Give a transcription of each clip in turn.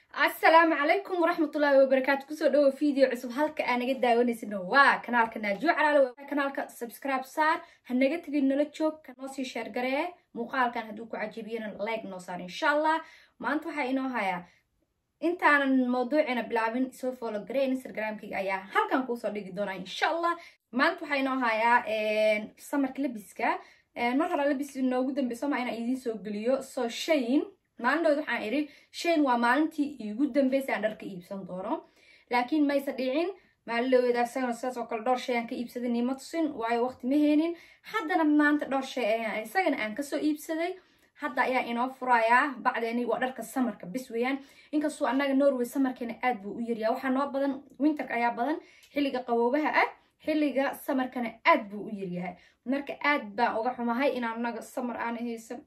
asalaamu calaykum waraxmatullaahi wabarakaatu kusoo dhawo video cusub halka aa naga daawanaysano waa kanaalka naajuo calaalo kanaalka subscribe saar ha naga tegin nala joog kanoo sii sheer garee muuqaalkan hadduu ku cajabiyana like noo saar insha allah maanta waxaa inoo hayaa intaanan mawduucina bilaabin soo follow garee instagramkayga ayaa halkan kuusoo dhigi doonaa insha allah maanta waxaa inoo hayaa samarka labiska mar hore labis noogu dambeyso ma inaan idiin soo geliyo soo shayin maalindhood waxaan idhi shayn waa maalintii iigu dambeysay aan dharka iibsan doono laakiin mayse dhicin maalindhoweda isagana sidaas oo kale dhowr shay aan ka iibsaday niima tusin waayo waqti ma heenin haddana maanta dhowr shay ayaan isagana aan kasoo iibsaday hadda ayaa inoo furayaa bacdeeni waa dharka samarka bis weeyaan inkastoo annaga norway samarkeena aad buu u yaryaa waxaa noo badan winterka ayaa badan xilliga qaboobaha ah xilliga samarkana aad buu u yaryahay marka aad baan uga xumahay in anaga samar aan haysan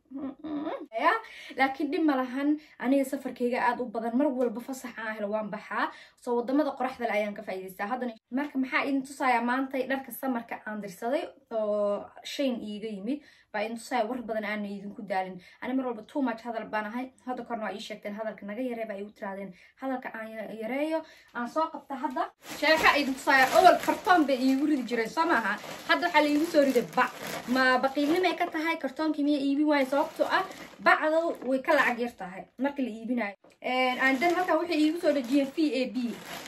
laakiin dhib ma lahan aniga safarkayga aad u badan mar walba fasax aan helo waan baxaa soo wadamada qoraxdale ayaan ka faa'iidaystaa haddana marka maxaa idin tusayaa maantay dharka samarka aan dirsaday oo shayn iiga yimid baa idin tusaya war badan aana idinku daalin ani mar walba too much hadal baan ahay hadda korna waa ii sheegteen hadalka naga yaree baa igu tirahdeen hadalka aan yareeyo aan soo qabta hadda sheeka idin tusaya owal kartoon bay iigu ridi jireen soo maaha hadda waxaa laiigu soo riday bac ma baqiilnimay ka tahay kartoonkii miya iibin waayo sababtoo ah bacda way ka lacag yar tahay marka la iibinayo andan halkan waxay iigu soo dhejiyeen v a b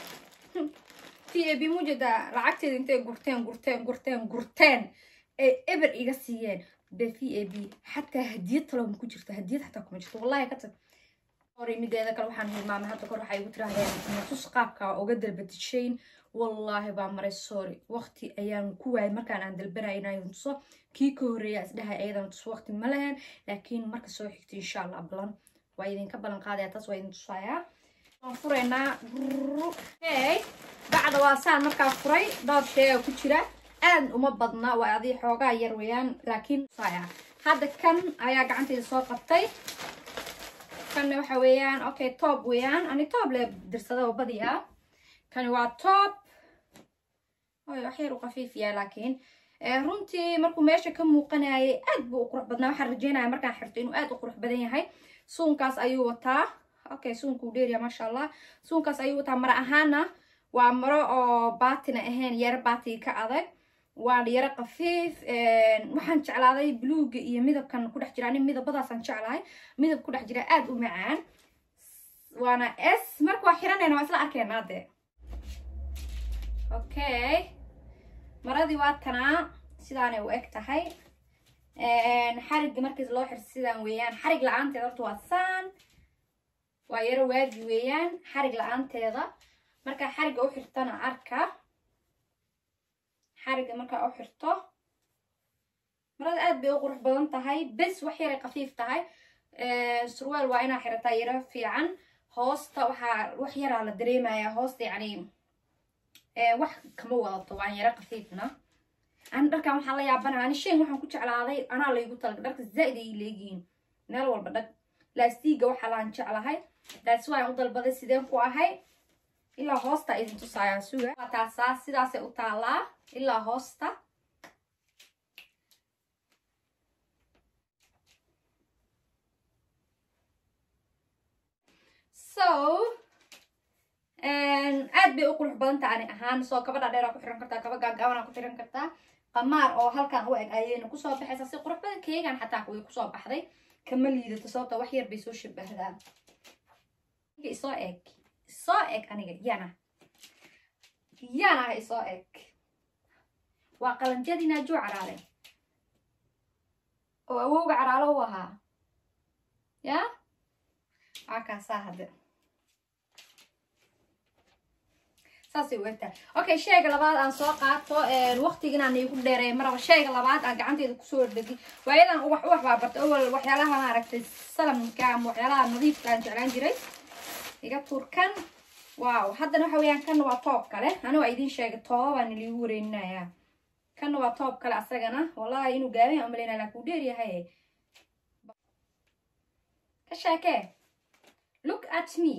v a b mujeedaa lacagteeda intay gurteen gurteen gurteen gurteen ay eber iga siiyeen be v a b xataa hadiyad talo ma ku jirto hadiyad xataa kuma jirto wallahi ka tag hore mideeda kale waxaan hilmaamay hadda kor waxay igu tirahdeen nasus qaabka uga dalbatishayn wallaahi baa maray sorry waqti ayaan ku waayay markaan aan dalbanaya inaan tuso kii ka horreeya isdhahay ayadan tuso waqti ma lahayn laakiin marka soo xigta insha allah balan waa idinka ballan qaadaya taas waa idin tusayaa waan furaynaa hey bacda waa saan markaa furay dhowr sheega ku jira aad uma badna waa adii xoogaa yar weeyaan laakiin tusayaa hadda kan ayaa gacanteyda soo qabtay kanna waxa weeyaan okay toob weeyaan ani toob le dirsada oo badi ah kani waa toob wax yar u qafiifiyaa laakiin runtii markuu meesha ka muuqanayay aad buu u qurux badnaa waxaan rajeynaya markaan xirto inuu aad u qurux badan yahay suunkaas ayuu wataa okay suunkuu dheerya maasha allah suunkaas ayuu wataa mara ahaana waa maro oo baatina ahayn yaro baatiga ka adag waa yaro qafiif waxaan jeclaaday bluuga iyo midabkan ku dhex jira ani midabadaasaan jeclahay midab ku dhex jira aad u macaan waana s marka waa xiranayna waa isla arkeenaa dee okay maradii waa tanaa sidaanay u eg tahay xarigga markiis loo xirto sidaan weeyaan xarig la-aanteeda horta waa saan waa yaro waagi weeyaan xarig la-aanteeda markaa xarigga u xirtana arka xarigga markaa u xirto marada aad bay u qurux badan tahay bes wax yaray khafiif tahay surwaal waa inaa xirataa yaro fiican hoosta waxaa wax yaraa la dareemayaa hoosta yacni wax kama wadato waan yaro khafiifna ani dharkan waxaan la yaabanaha ani shayn waxaan ku jeclaaday anaa laygu talaga dharka zaa'id ay leegihiin meel walba dhag laastiga waxaa laan jeclahay daas waan u dalbaday sideen ku ahay ilaa hoosta idin tusayaa suga waa taasaa sidaasay u taalaa ilaa hoosta so aad bay u qurux badan taha ani ahaan soo kaba dhaadheeraa ku xiran kartaa kaba gaagaabanaa ku xiran kartaa qamaar oo halkan u eg ayayna kusoo baxaysaa si qurux badan keegan xataa way kusoo baxday kama liidato sababta wax yar bay soo shabahdaan isoo eg isoo eg aniga yana yana isoo eg waa qalanjadii naajuu caraale oo awowga caraalo u ahaa ya waa kaasaa hadde saasay u egtahay okay sheyga labaad aan soo qaato waqtiginaan iigu dheereey maraba sheyga labaad aan gacanteyda kusoo dhegi waayadan uwax uwax baa bartay awal waxyaalaha maaragtay salamka ama waxyaalaha nadiifka aan jeclaan jiray iga turkan wow haddana waxa weeyaan kanna waa toob kale ani waa idiin sheegay tooba baan iliigu wareyninayaa kanna waa toob kale asagana wallahi inuu gaaban yahay umalaynaya laakin uu dheer yahay ka sheekee look at me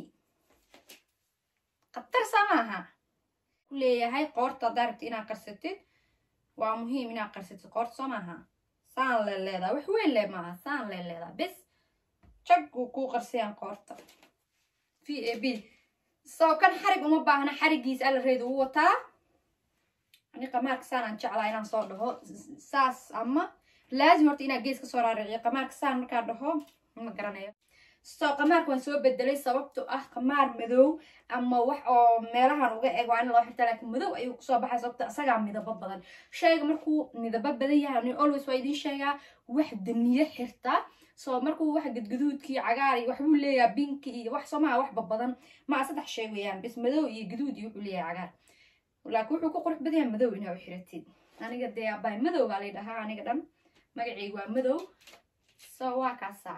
khatar saa maaha ku leeyahay qoorta haddaa rabti inaad qarsatid waa muhiim inaad qarsatid qoorta soo maaha saan le leedaa wax weyn le maaha saan le leedaa bis jaguu kuu qarsayaan qoorta v a b soo kan xarig uma baahna xarigiisa alareeda u wataa ani qamaarka saanaan jeclaa inaan soo dhaho saas ama laazim horta inaa gees ka soo raariqiyo qamaarka saan markaa dhaho ma garanayo soo qamaarka waan soo bedelay sababto ah qamaar madow ama wax oo meelahan uga eg waa in loo xirta laakiin madow ayuu kusoo baxay sababto isagaa midabo badan shayga markuu midabo badan yahay ani always waa idiin sheegaa wax damiye xirta soo markuu wax gadgaduudkii cagaar iyo waxbuu leeyahay binki iyo wax soomaha waxba badan maa saddex shay weeyaan bis madow iyo gaduud iyo wuxuu leeyahay cagaar laakiin wuxuu ku qurux badan yahay madow inaa u xiratid aniga dee abay madow baa lay dhahaa aniga dhan magacaygu waa madow so waa kaasaa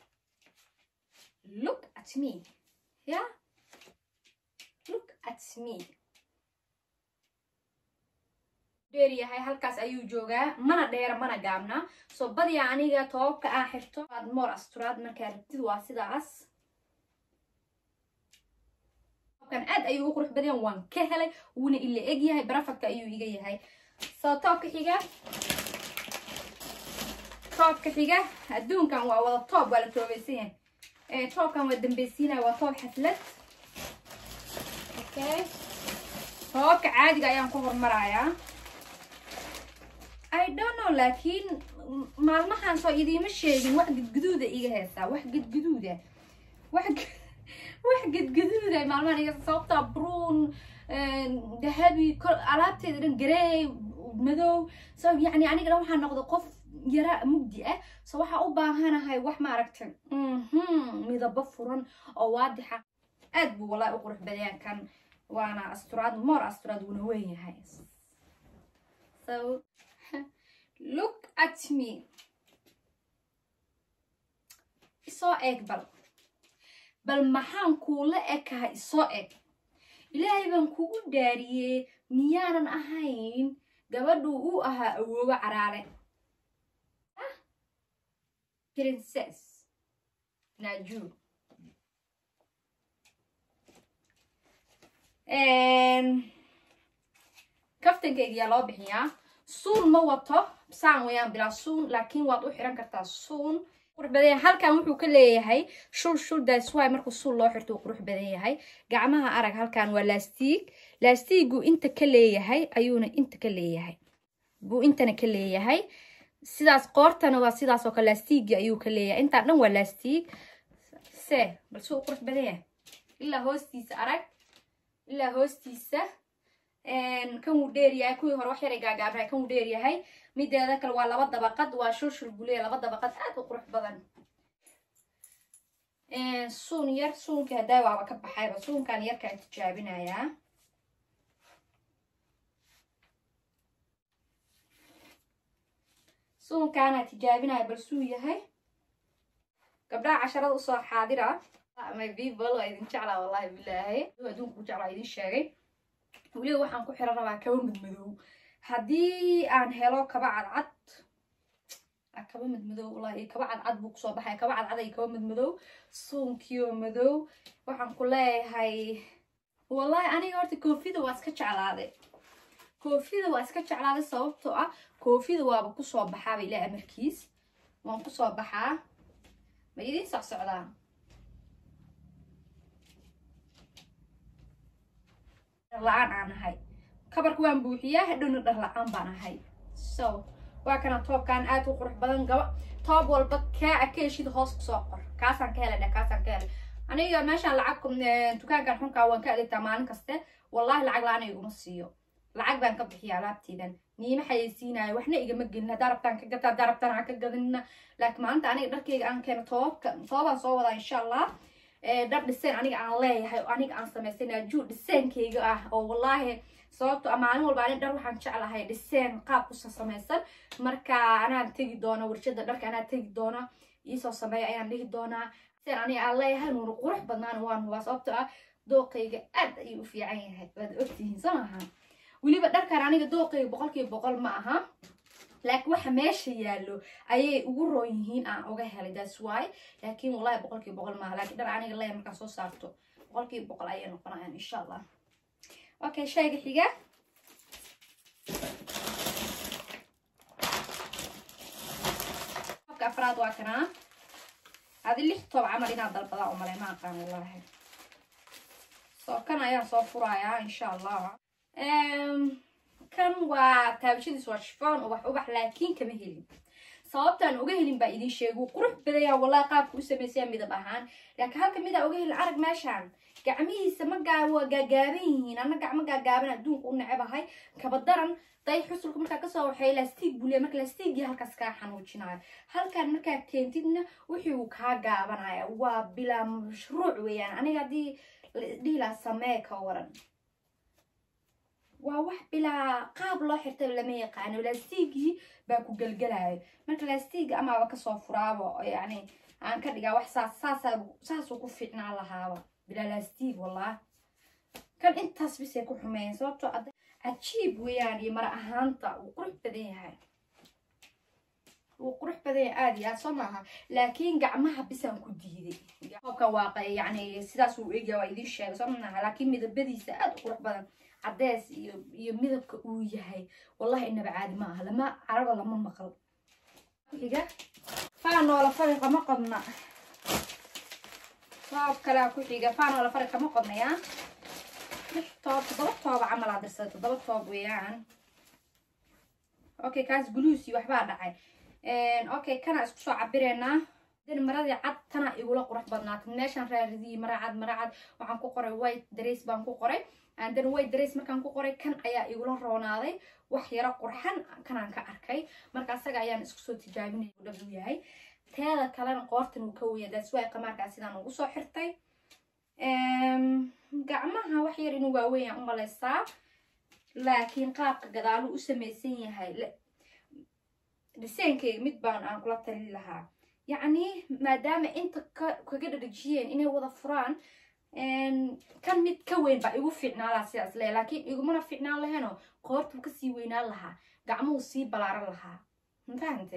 look at me yeah look at me dheer yahay halkaas ayuu joogaa mana dheera mana gaabna soo badiyaa aniga toobabka aan xirto aad moor asturaad markaa rabtid waa sidaas toobkan aad ayuu u qurux badan waan ka helay wuuna ila eg yahay barafadka ayuu iga yahay soo toobka xiga toobka xiga adduunkan waa wada toob waa la toobaysan yahay toobkan waa dambeysiinaya waa toob xaflad okay toobabka caadiga ayaan ku hormarayaa i don't know laakiin maalmahan soo idiima sheegin wax gadgaduuda iga heestaa wax gadgaduuda wax wax gadgaduuda maalmahan iga sababtaa bruun dahabi alaabteeda dhan gareey madow so yacni aniga dhan waxaa noqda qof yara mugdi ah so waxaa u baahanahay wax maaragtay midabo furan oo waadixa aad buu wallahi u qurux badayaan kan waana asturaad moor asturaad wuuna weyn yahay so look at me isoo eeg bal bal maxaan kuula ekaha isoo eg ilaahay baan kugu dhaariyey miyaanan ahayn gabadhuu u ahaa awoobo caraale princess naju kaftankeyga yaa loo bixiyaa suun ma wato saan wayaan bilaa suun laakiin waad u xiran kartaa suun qurux badan yahay halkan wuxuu ka leeyahay shul shul daaswaay markuu suun loo xirto uu qurux badan yahay gacmaha arag halkan waa laastiig laastiigu inta ka leeyahay ayuuna inta ka leeyahay buu intana ka leeyahay sidaas qoortana waa sidaas oo kale laastiigi ayuu ka leeyahay intaan dhan waa laastiig se balse uu qurux badan yahay ilaa hoostiisa arag ilaa hoostiisa kan wuu dheer yahay kuwii hore wax yaray gaagaabnahay kan wuu dheer yahay mideeda kale waa laba dabaqad waa shulshul buleya laba dabaqad aad u qurux badan suun yar suunkii haddaa waaba ka baxayba suunkan yarkaan tijaabinayaa suunkaanaa tijaabinaya bal suu yahay gabdhaha casharada usoo xaadira my people waa idin jeclaa wallahi bilaahi adduunka ku jeclaa idin sheegay weliba waxaan ku xiran rabaa kaba madmadow haddii aan helo kaba cadcad kaba madmadow wallahi kaba cadcad buu kusoo baxaya kaba cadcad iyo kaba madmadow suunkiyo madow waxaan ku leeyahay wallahi aniga horta koofida waa iska jeclaaday koofida waa iska jeclaaday sababtoo ah koofida waaba kusoo baxaaba ilaa amarkiis waan kusoo baxaa ma idiin soc socdaa la-aan aan ahay kabarka waan buuxiyaa hadhowna dhar la-aan baan ahay so waa kana toobkan aad u qurux badan gaba toob walba kaa a ka heshid hoos kusoo qor kaasaan ka helay dheh kaasaan ka helay aniga meeshaan lacag dukaankan xunkaa waan ka adeegtaa maalin kaste wallahi lacag la-aan iguma siiyo lacag baan ka bixiya alaabteydan niima xayeysiinayo waxna igama gelin haddaa rabtaan ka gata haddaa rabtaan aan ka gadinna laakiin maalinta aniga dharkeyga aan keeno toobabka toobaan soo wadaa insha allah dhar dhiseen aniga aan leeyahay oo aniga aan samaystay naajuu dhiseenkeyga ah oo wallaahi sababto a maalin walba ani dhar waxaan jeclahay dhiseen qaab kusa samaysan marka anaan tegi doona warshada dharka anaa tegi doona iisoo sameeya ayaan dhihi doonaa dhiseen aniga aan leeyahay nuuna qurux badnaan waan hubaa sababto ah dooqayga aad ayuu u fiican yahay waad ogtihiin soo maaha weliba dharkan aniga dooqayga boqolkiiba boqol ma aha laakiin waxa meesha yaallo ayay ugu roon yihiin aan uga helay that's why laakiin wallahi boqolkiiba boqol maaha laakiin dhar aniga leeya markaan soo saarto boqolkiiba boqol ayay noqonayaan insha allah okay shayga xiga qofka afraad waa kanaa adi lix toob camal inaad dalbadaa u malay ma aqaan wallahi ayaan soo furayaa insha allah kan waa taabashadiis waa shifoon ubax ubax laakiin kama helin sababtaan uga helin baa idin sheega wuu qurux badaya wallahi qaabka u samaysaya midab ahaan laakiin halka midaa uga helin arag meeshaan gacmihiisa ma gaa waa gaagaaban yihiin ana gacmo gaagaaban adduunka u necebahay kaba daran day xusulka markaa kasoo waxay lastiig buliya marka lastiigii halkaas kaa xanuujinayo halkaan markaa keentidna wixii uu kaa gaabanaya waa bilaa mashruuc weeyaan aniga haddii dhiilaa samee ka waran waa wax bilaa qaab loo xirtay lama yaqaano lastiigii baa ku gelgelayo marka lastiiga amaaba kasoo furaabo yani aan ka dhigaa wax saas saasaa saasuu ku fiicnaan lahaaba bilaa lastiig wallah kan intaas bisay ku xumeeyeen sababtoo ad cajiib weeyaan iyo mara ahaanta wuu qurux badan yahay wuu qurux badan yahay aada iyo aad soo maaha laakiin gacmaha bisaan ku diiday qoobka waaqa yani sidaas uu egya waa idiin sheegay soo maaha laakiin midabadiisa aada u qurux badan cadees iyo iyo midabka uu yahay wallahi inaba caadi ma aha lama caraba lama maqal xiga faanoola fari kama qodna toob kalea ku xiga faanoola fari kama qodnaya lix toob toddoba tooba camal aa dirsada toddoba toob weeyaan okay kaas guluusi waxbaa dhacay okay kana isku soo cabireynaa dan maradii cad tana igula qurux badnaata meeshaan raaridiyey mara cad mara cad waxaan ku qoray white dress baan ku qoray dan white dress markaan ku qoray kan ayaa igula roonaaday wax yaro qurxan kanaan ka arkay marka asaga ayaan isku soo tijaabinay u dhab u yahay teeda kalena qoortan uu ka weya daas waay qamaarkaa sidaan ugu soo xirtay gacmaha wax yar inuu waaweyn u malaysaa laakiin qaabka gadaalu u samaysan yahay dhiseenkeyga mid baan aan kula tali lahaa yacni maadaama inta kaga dhadhajiyeen inay wada furaan kan mid ka weyn baa igu fiicnaan lahaa sidaas le laakiin igumana fiicnaan laheenoo qoortuu kasii weynaan lahaa gacmuhu sii balaaran lahaa mafahante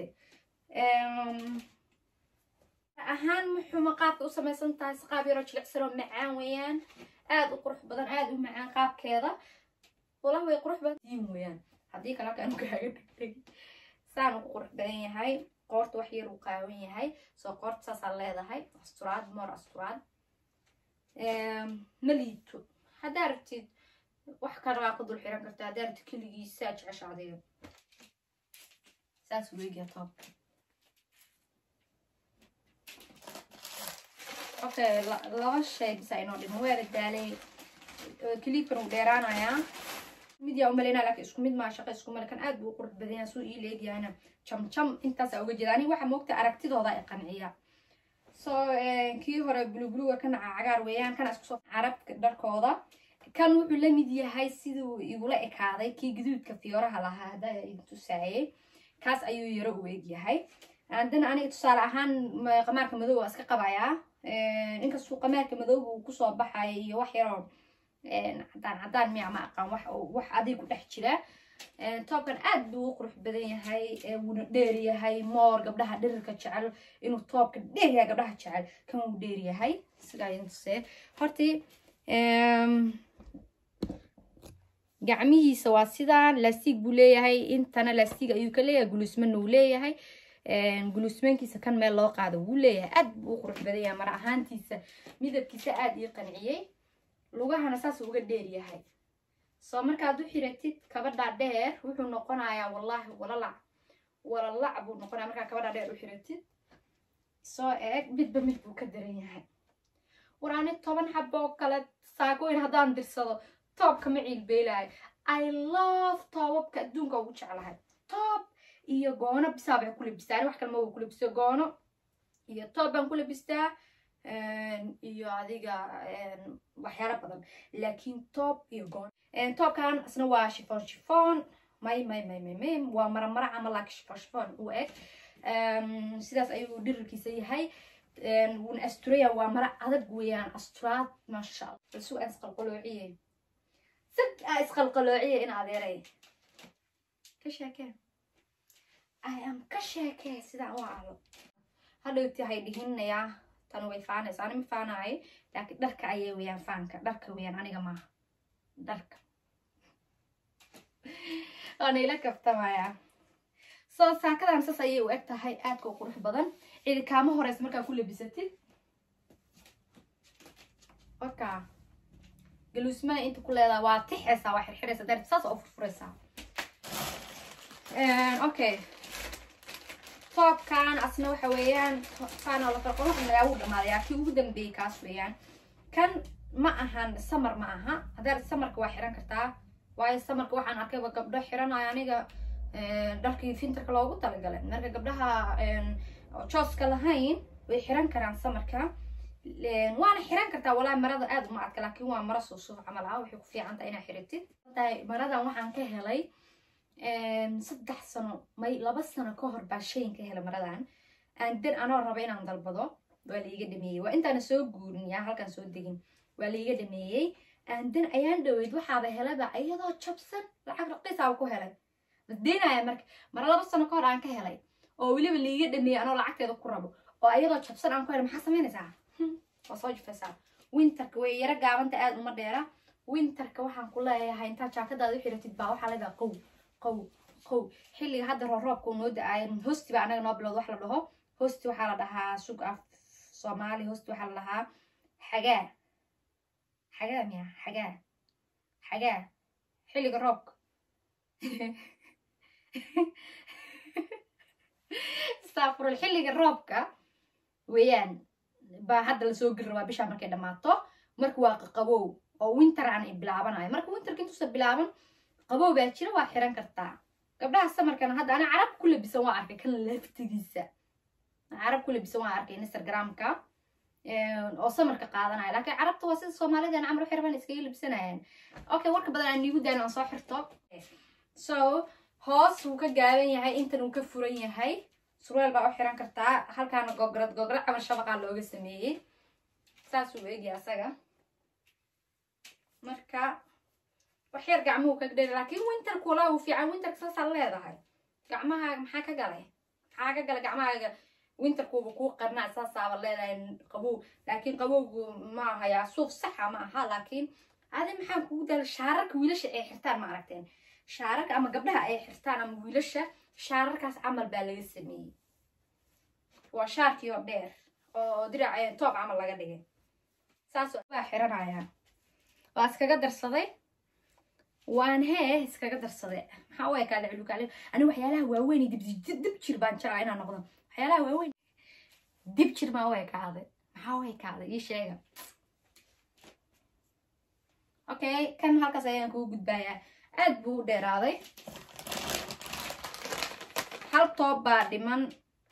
ahaan muxuuma qaabka u samaysan tahay si qaab yaroo jilicsanoo macaan weeyaan aada u qurux badan aada u macaan qaabkeeda walah way qurux badan diin weeyaan haddii kale halkaan kaaga dhigtay saan ugu qurux badan yahay qoorta wax yar uu qaawan yahay soo qoorta saasaa leedahay asturaad moor asturaad ma liito haddaa rabtid wax kale waa ku dul xiran karta haddaa rabtid keligiisa jecesha adiga saas weegiya toobka okay laba shay bisa inoo dhimo weera daalay kiliibkan uu dheeraanayaa mid yaa umalaynaa laakiin isku mid maa shaqo isku male kan aad buu u qurux badan yahay suu ii leegyahayna jam jam intaasaa uga jeeda aniga waxaa moogta aragtidooda ay qanciya so kii hore bulubuluga kana cagaar weeyaan kana isku soo carabka dharkooda kan wuxuu la mid yahay siduu igula ekaaday kii guduudka fiyooraha lahaa haddaa idin tusaayay kaas ayuu yaro u eg yahay haddana aniga tusaale ahaan qamaarka madow waa iska qabayaa inkastuu qamaarka madowga uu kusoo baxaya iyo wax yaroo cadaan cadaan miya ma aqaan wax wax adig ku dhex jira toobkan aad buu u qurux badan yahay wuuna dheer yahay moor gabdhaha dhirirka jecel inuu toobka dheer yahay gabdhaha jecel kan wuu dheer yahay sidaa idin tusee hortii gacmihiisa waa sidaan lastiig buu leeyahay intana lastiig ayuu ka leeyahay gulusmana uu leeyahay gulusmaankiisa kan meel loo qaado wuu leeyahay aad buu u qurux badan yahay mara ahaantiisa midabkiisa aad ii qanciyey lugahana saas uga dheer yahay soo markaad u xiratid kabadhaa dheer wuxuu noqonayaa wallaahi walalac walalac buu noqonaya markaa kabadhaa dheer u xiratid soo eeg midba mid buu ka daran yahay war ani toban xabo oo kale saakooyin haddaan dirsado toobka ma ciilbeelaayo i love toobabka adduunka ugu jeclahay toob iyo goono bisaa bay ku labistaa ani wax kale ma ku labisto goono iyo toob baan ku labistaa iyo adiga waxyaalo badan laakiin toob iyo goono toobkan isna waa shifon shifon may may may may may waa maramara camal laakiin shifon shifon u eg sidaas ayuu dhirirkiisa yahay wuuna asturaya waa mara adag weeyaan asturaad maasha allah balsu aan isqalqaloociye sad aa isqalqaloociye in adeeray ka sheekee i am ka sheekee sidaan u aalo hadhowti hay dhihinayaa tan way faanaysa ani ma faanahay laakiin dharka ayay weeyaan faanka dharka weeyaan aniga maaha dharka waana ila kaftamayaa soo saakadan sas ayay u eg tahay aadka u qurux badan cidi kaama horeysa markaa ku labisatid oka galuusmana inta ku leedaha waa tixaysaa waa xirxiraysaa darti saas oo furfuraysaa okay toobkan asna waxa weeyaan kaanoo la kala qolo magaabu dhamaadayaa kii ugu dambeeyey kaas weeyaan kan ma ahan samar ma aha haddaad samarka waa xiran kartaa waayo samarka waxaan arkayba gabdho xiranayo aniga dharkii fintarka loogu talagalay marka gabdhaha jooska lahayn way xiran karaan samarka waana xiran kartaa walaahi marada aad uma adka laakiin waa maro suusuuf camal ah waxay ku fiican tahay inaad xiratid maradan waxaan ka helay saddex sano may laba sano ka hor baa shayin ka helay maradan aandan anoo raba inaan dalbado waa laiga dhameeyey waa intaana soo guurin yaa halkaan soo degin waa laiga dhameeyey aandan ayaan dhaweyd waxaaba helaba iyadoo jabsan lacag raqiisaaba ku helay basdeynaya marka mara laba sano ka hor aan ka helay oo weliba laiga dhameeyey anoo lacagteeda ku rabo oo iyadoo jabsan aan ku helay maxaa samaynaysaa waa soo jufaysaa winterka way yaro gaabanta aad uma dheera winterka waxaan ku leeyahay intaa jaakadaada u xiratid baa waxaa leedaha qow qow qow xilliga hadda rooroobka noo da-aayo hosti baa anaga noo bilowd wax la dhaho hosti waxaa la dhahaa sug af soomaali hosti waxaa la dhahaa xagaa xagaa miya xagaa xagaa xilliga roobka saafurul xilliga roobka weeyaan baa hadda lasoo geli rabaa bishaa markay dhammaato marka waa qaqabow oo winter aan bilaabanayo marka winterka intuusa bilaaban qabow baa jira waa xiran kartaa gabdhaha samarkana hadda ana carab ku labisan waa arkay kan laftigiisa carab ku labisan waa arkay instagramka oo samarka qaadanaya laakiin carabta waa sida soomaalida camar waxay rabaan iskaga labsanayaan okay warka badan aan niigu daanin aan soo xirto so hoos wuu ka gaaban yahay intan uu ka furan yahay surweel baa u xiran kartaa halkaana gograd gograd camal shabaqaa looga sameeyey saasuu eegya asaga marka waxyar gacmuhu ka dheer laakiin winterku walaa uu fiican winterka saasaa leedahay gacmahaaga maxaa ka galay maxaa ka galay gacmahaaga winterkuuba kuu qarnaa saasaaba leedahay qabow laakiin qabowgu ma ahayaa suuf saxa ma aha laakiin adi maxaa kugu dala shaararka wiilasha ay xirtaan ma aragteen shaararka ama gabdhaha ay xirtaan ama wiilasha shaararkaas camal baa laga sameeyey waa shaarkii oo dheer oo dirac toob camal laga dhigay saas waa xiranayaa waa iskaga darsaday waan hee iskaga darsaday maxaa u ekaada culukaale ani waxyaalaha waaweyn dib jir baan jeclaa inaan noqdo waxyaalaha waaweyn dib jir maa u ekaaday maxaa u ekaaday ii sheega okay kan halkaas ayaan kugu gudbaayaa aad buu u dheeraaday hal toob baa dhiman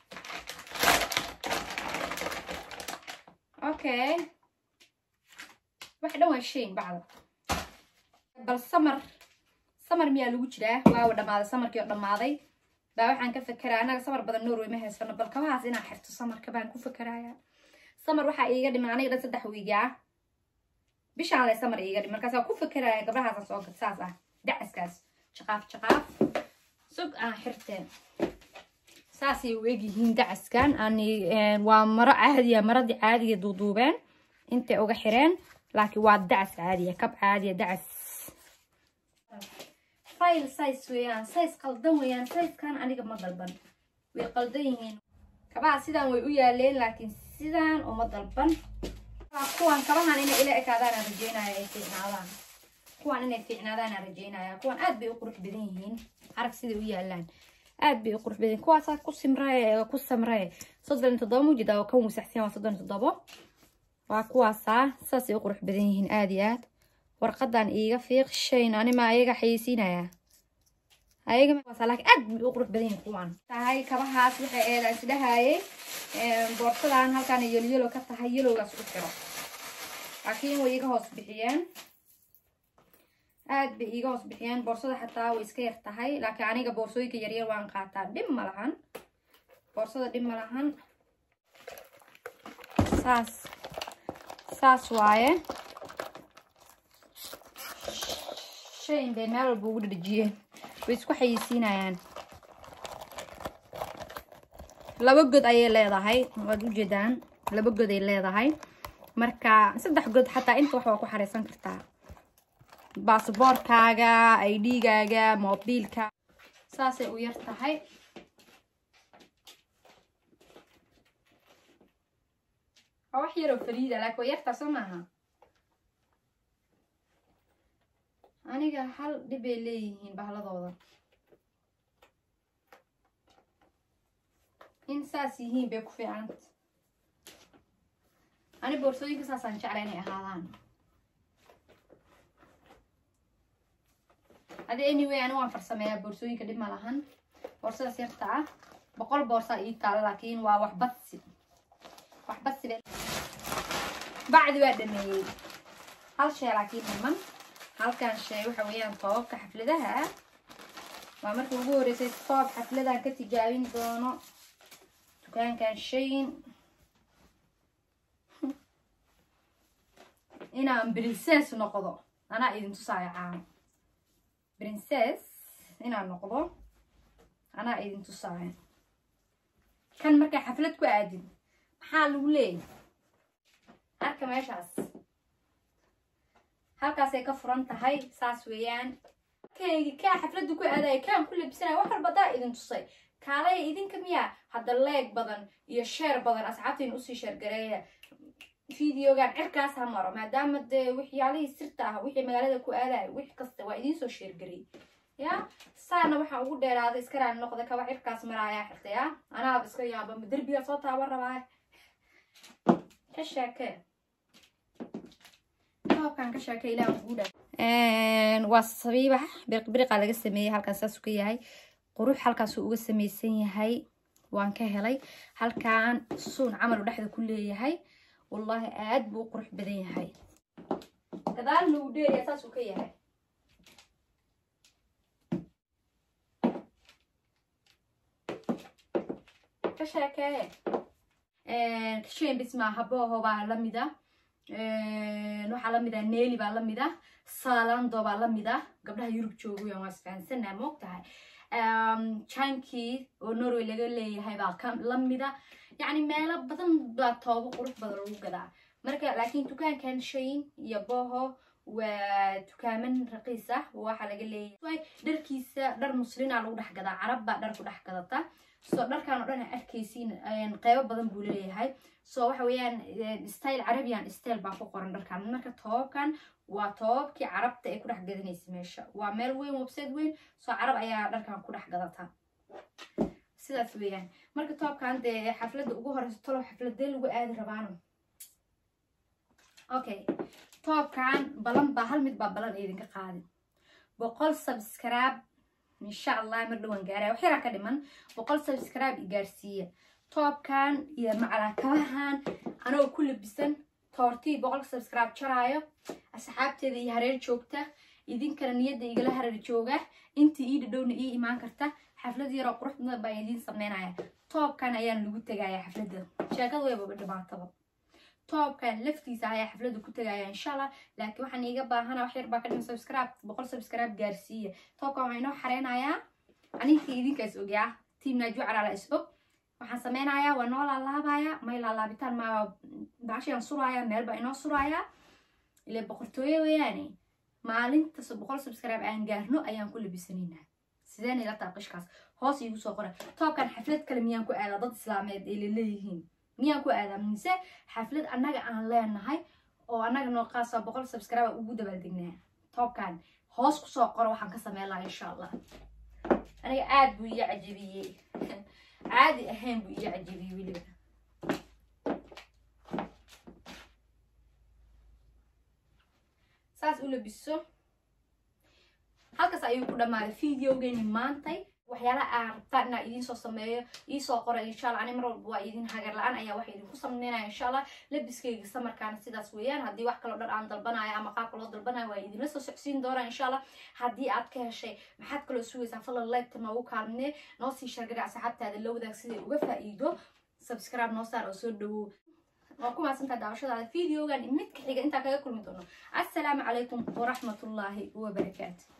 okay wax dhan waa shayn bacda bal samar samar miyaa lagu jiraa waawa dhammaaday samarkii oo dhammaaday baa waxaan ka fekeraa annaga samar badan norway ma haysano bal kabahaas inaa xirto samarka baan ku fekeraya samar waxaa iiga dhiman aniga dhan saddex wiigaa bishaan le samar iiga dhiman markaas waa ku fekeraya gabdhahaasa soo gad saas ah dacaskaas jaqaaf jaqaaf sug aan xirteen saasay u egyihiin dacaskan ani waa maro caadiya maradii caadiga duuduubeen intay uga xireen laakiin waa dacas caadiya kab caadiya dacas file size weeyaan size qaldan weeyaan sizekan aniga ma dalban way qaldan yihiin kabaha sidaan way u yaaleen laakiin sidaan uma dalban kuwan kabahan inay ila ekaadaanaan rajeynaya ay fiicnaadaan kuwan inay fiicnaadaanaan rajeynaya kuwan aad bay u qurux badan yihiin arag siday u yaalaan aad bay u qurux badan kuwaasaa ku simraye ku samraye soddon iyo toddoba mujida oo kan wasaxsan waa soddon iyo toddobo waa kuwaasaa saasay u qurux badan yihiin aad iyo aad warqadan iiga fiiq shayn anima ayaga xayeysiinaya ayaga laakiin aad bay u qurux badan yihiin kuwan tahay kabahaas waxay eedaan isdhahayay boorsadan halkaan yelo yelo ka tahay yelowgaas u xiro laakiin way iga hoos bixiyeen aad bay iiga hoos bixiyeen boorsada xataa way iska yar tahay laakiin aniga boorsooyinka yaryar waan qaataa dhib ma lahan boorsada dhib ma lahan saas saas waaye shayn bay meel walba ugu dhadhejiyeen way isku xayeysiinayaan laba god ayay leedahay waad ujeedaan laba god ay leedahay marka saddex god xataa inta wax waa ku xareysan kartaa baasboorkaaga idgaaga mobiilka saasay u yar tahay waa wax yaroo fariida laakiin waa yartaa soo maaha aniga hal dhib ay leeyihiin bahladooda in saas yihiin bay ku fiicanta ani boorsooyinka saasaan jecla inay ahaadaan adi anyway ani waan farsameeyaa boorsooyinka dhib ma lahan boorsadaas yarta ah boqol boorsaa ii taala laakiin waa wax badsi wax badsi bay bacdi waa dhameeyey hal shay laakiin dhiman halkan shay waxa weeyaan toobabka xafladaha waa markii ugu horreysay toob xafladaan ka tijaabin doono dukaankan shayin inaan princess noqdo anaa idin tusaayo caano princess inaan noqdo anaa idin tusaayo kan markaa xaflad ku aadin maxaa lagu leeyahy arka meeshaas halkaasay ka furan tahay saas weeyaan kaygi kaa xafladda ku aadaya kaan ku labsanaya wax walbadaa idin tusay kaalaya idinka miyaa hadda leeg badan iyo sheer badan asxaabtiin usii sheergareeya videogan cirkaas ha maro maadaama dee waxyaalihii sirta ah wixii magaalada ku aadaya wix kasta waa idinsoo sheergarey ya saana waxaan ugu dheeraaday iska raali noqda kaba cirkaas maraayaa xirta ya anaaba iska yaaba ma derbiga soo taaban rabaa ka sheekee toobkan ka sheekee ilaah guudha waa sabiibax biriqbiriqa laga sameeyey halkaas saasuu ka yahay qurux halkaasuu uga samaysan yahay waan ka helay halkan suun camal u dhexda ku leeyahay wallaahi aad buu u qurux badan yahay gadaalna uu dheeraya saasuu ka yahay ka sheekee kasheyn bis maaha booho baa lamida waxaa lamid ah neeli baa lamid ah salando baa lamid ah gabdhaha yurub joogayan waa isfahansanaa moog tahay jankii oo norway laga leeyahay baa lamida yacni meelo badan baa toobo qurux badan lagu gadaa marka laakiin dukaankan shayn iyo boho waa dukaaman raqiis ah waxaa laga leeyahay dharkiisa dhar muslina lagu dhex gadaa carab baa dhar ku dhex gadata so dharkan oo dhan a arkaysiin qeybo badan buu leeyahay so waxa weeyaan style carabian style baa ku qoran dharkan marka toobabkan waa toobabkii carabta ay ku dhex gadanaysa meesha waa meel weyn website weyn soo carab ayaa dharkan ku dhex gadata sidaas weeyaan marka toobkan dee xafladda ugu horeysa tolow xafladee lagu aadi rabaano okay toobkan balan baa hal mid baa balan idinka qaadin boqol subscribe insha allah mar dhowaan gaaraya wax yaraa ka dhiman boqol subscribe i gaarsiiya toobkan iyo macalakabahan anagoo ku labisan toortii boqol subscribe jaraayo asxaabteeda iyo hareer joogta idinkana niyadda igala hareer jooga intii ii dhadhowna ii imaan karta xaflad yaroo qurux badan baan idiin sameynaya toobkan ayaan lagu tegaya xafladda sheekada weybaba dhibaataba toobkan laftiisa ayaa xafladda ku tegaya insha allah laakiin waxaan iiga baahana wax yar baa ka dhiman subscribe boqol subscribe gaarsiiya toobkan waxaa inoo xareynayaa aninkii idinkaas ogyaa tiam naaju calaala is og waxaan sameynayaa waa noo laalaabaya may laalaabitaan ma baashayaan suraaya meel baa inoo suraaya ile boqortooyo weeyaane maalintas boqol subscribe aan gaarno ayaan ku labisanaynaa sideen ila taa qishkaas hoos iigu soo qora toobkan xaflad kale miyaan ku aadaa dad islaameed ay laleeyihiin miyaan ku aadaa mise xaflad annaga aan leenahay oo annaga noo qaasa boqol subscribe ugu dabaaldegnaa toobkan hoos kusoo qoro waxaan ka sameyn lahaa insha allah aniga aad buu iga cajabiyey caadi ahayn buu iga cajabiyey weliba saas u labiso halkaas ayuu ku dhammaaday videogeeni maantay waxyaalaha aa rabtaan inaa idiin soo sameeyo iisoo qora insha alla ani mar walba waa idin hagar la-aan ayaa waxa idinku sameynaya insha allah labiskayga samarkaana sidaas weeyaan haddii wax kaloo dhan aan dalbanayo ama qaabka loo dalbanayo waa idinla soo socsiin doonaa insha allah haddii aad ka heshay maxaad kaloo sugaysaa falan leegta noogu kaalmine noo sii shargara asxaabtaada la wadaag siday uga faa'iido subscribe noo saar oo soo dhawow waa ku mahadsantaa daawashadaada videogan midka xiga intaa kaga kulmi doono assalaamu calaykum waraxmatullaahi wabarakaatu